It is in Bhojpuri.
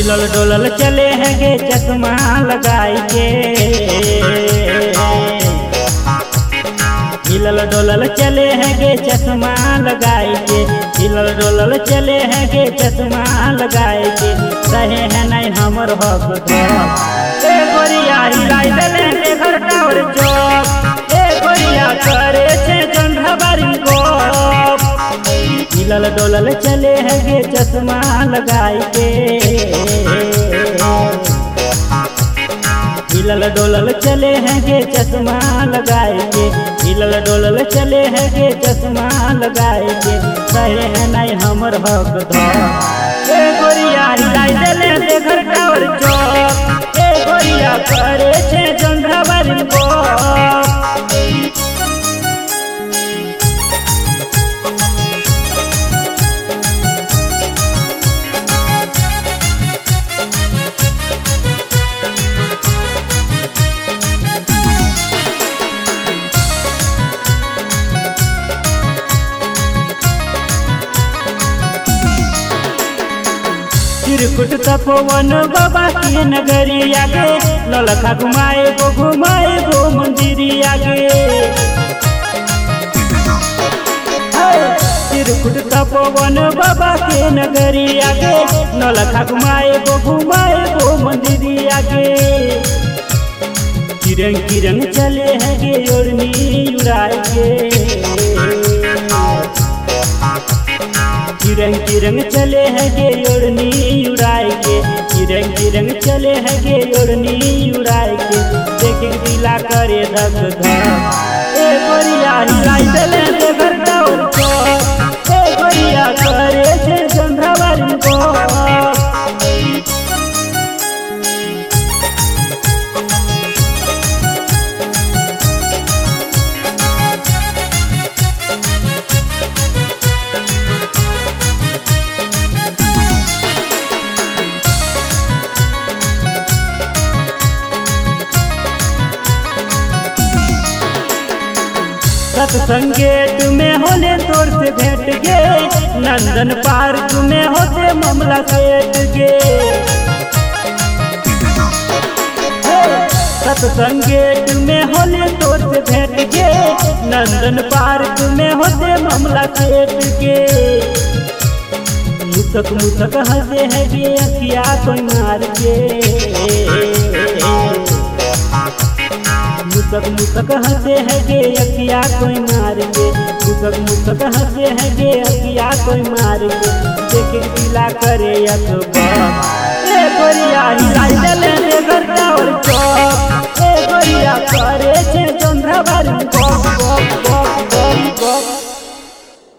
हिलल डोलल चले हैं गे चश्मा लगाई के हिलल डोलल चले हैं गे चश्मा लगाई के हिलल डोलल चले हैं गे चश्मा लगाई के रहे हैं नहीं हमर हक धक ए गोरिया हिलाई देले रे घर टावर चौक ए गोरिया करे छे जंढा बारी गप हिलल डोलल चले हैं गे चश्मा लगाई के हिलल डोलल चले हैं गे चश्मा लगाए के हिलल डोलल चले हैं गे चश्मा लगाए के कहे हैं नहीं हमर हक धक ए गोरिया हिलाई देले दे घर टावर चौक ए गोरिया करे छे जंढा बारी गप चिरकुट तपोवन बाबा के नगरिया गे ललखा घुमाए गो घुमाए गो मंदिरिया गे चिरकुट तपोवन बाबा के नगरिया गे नलखा घुमाए गो घुमाए गो मंदिरिया गे किरंग किरंग चले हैं गे ओढ़नी उड़ाए के किरंग किरंग चले हैं गे ओढ़नी उड़ाए के किरंग किरंग चले हैं गे ओढ़नी उड़ाए के देख दिला करे धक धक ए गोरिया हिलाई देले दे घर टावर चौक ए गोरिया करे छे चंद्रवारी को सत्संगेट में होले तोर से भेंट गे नंदन पार्क में होते मामला सेट गे सत्संगेट में होले तोर से भेंट गे नंदन पार्क में होते मामला सेट गे मुसक मुसक हंसे है गे अखिया कोई मार के मुसक मुसक हंसे है गे अखिया कोई मार के मुसक मुसक हंसे है गे अखिया कोई मार के देख दिला करे अकबर ए गोरिया हिलाई दे